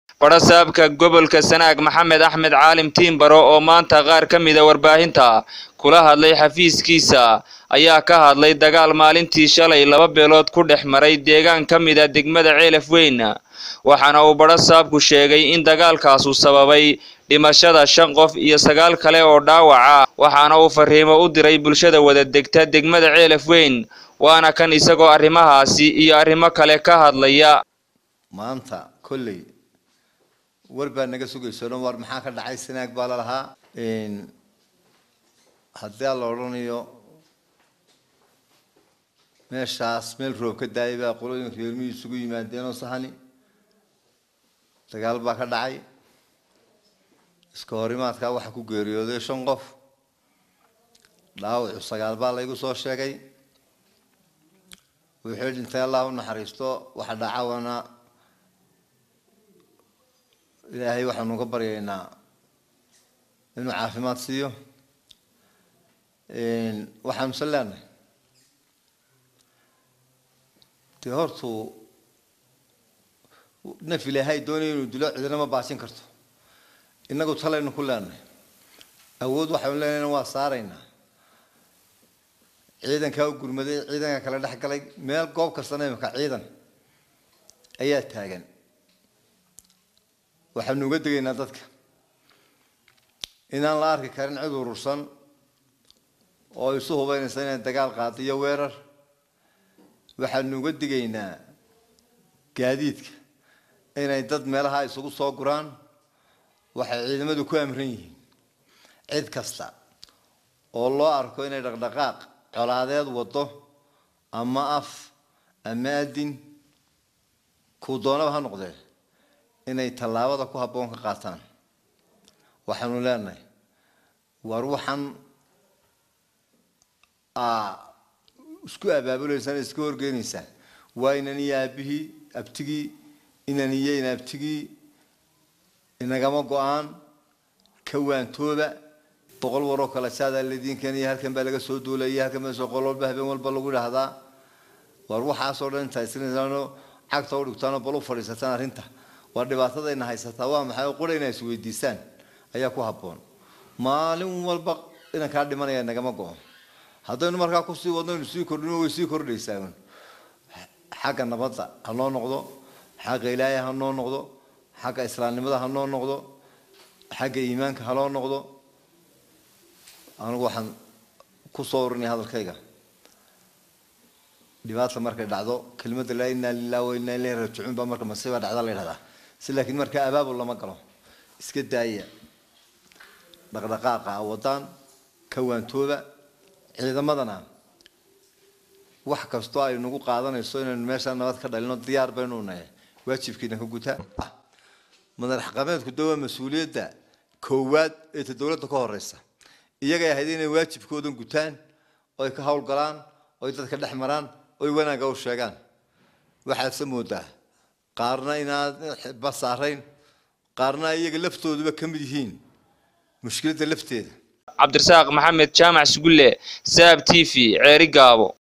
badhasaabka gobolka sanaag maxamed axmed caalim tiimbaro oo maanta qaar ka mida warbaahinta kula hadlay xafiiskiisa ayaa ka hadlay dagaal maalintii shalay laba beelood ku dhex maray deegaan ka mida degmada ceelaf weyn waxaana uu badhasaabku sheegay in dagaalkaasu sababay dhimashada shan qof iyo sagaal kale oo dhaawaca waxaana uu fariimo u diray bulshada wada degta degmada ceelaf weyn waana kan isagoo arrimahaasi iyo arrimo kale ka hadlaya maanta kolley war baa naga sugayso dhan war maxaa ka dhacay sanaag baa lalahaa haddii la odhanayo meeshaas meel roob ka daayay baa qolooyinka reermihii isugu yimaadeenoo sahani dagaal baa ka dhacay iska horimaadkaa waxaa ku geeriyooday shan qof dhaawacu sagaal baa laygu soo sheegay wuxuu dhintay allah u naxariisto waxa dhacawana ilaahay waxaanu ka baryaynaa inuu caafimaad siiyo waxaanu se leenahay dee hortuu naf ilaahay doonaya inuu dilo cidina ma baajin karto innagu talaynu ku leenahay awood waxaynu leenahayna waa saaraynaa ciidankaa u gurmaday ciidanka kale dhex galay meel goob kastana imika ciidan ayaa taagan waxaanu uga degaynaa dadka inaan la arki karin cid urursan oo isu hubaynaysa inay dagaal qaado iyo weerar waxaanu uga digaynaa gaadiidka inay dad meelaha isugu soo guraan waxay ciidamadu ku amran yihiin cid kasta oo loo arko inay dhaqdhaqaaq colaadeed wado ama af ama adin kuu doonaba ha noqdee inay tallaabada ku habboon ka qaataan waxaanu leenahay war waxaan isku abaabuleysaan iska horgeynaysaa waa inan iyo aabihii abtigii inan iyo inabtigii inagama go-aan ka waantooba boqol waroo kale saadaa ladiinkan iyo halkan baa laga soo duulaya halkan baa soo qol walba habeen walba lagu dhahdaa war waxaasoo dhan intaa isrinaysaanoo cagta u dhigtaanoo bal u fadhiisataan arrinta waa dhibaatadayna haysataa waa maxay qura inaa isweydiisaan ayaa ku habboon maalin walba inankaa dhimanaya nagama go-o haddaynu markaa kusii wadno aynu sii kordhino way sii kordhaysaa xagga nabadda ha noo noqdo xagga ilaahay ha noo noqdo xagga islaamnimada ha noo noqdo xagga iimaanka ha noo noqdo anigu waxaan kusoo urinaya hadalkayga dhibaata markay dhacdo kelmadda laa inaa lilah wa inaa ilayhi raajicuun baa marka masiiba dhacda la yidhahdaa si laakiin markaa abaabul lama galo iska daaya dhaqdhaqaaqa wadaan ka waantooba ciidamadana wax kastoo ay nagu qaadanayso inaynu meeshaa nabad ka dhalino diyaar baynu nahay waajibkiina ka gutaa madax dhaqameedku de waa mas-uuliyadda koowaad ee ta dowladda ka horeysa iyagay ahayd inay waajibkoodan gutaan oy ka howlgalaan oy dadka dhex maraan oy wanaagga u sheegaan waxaadse moodaa qaarna inaad ba saarayn qaarna iyaga laftooduba ka mid yihiin mushkiladda lafteeda cabdirasaaq maxamed jaamac sugulle saab t v ceeri gaabo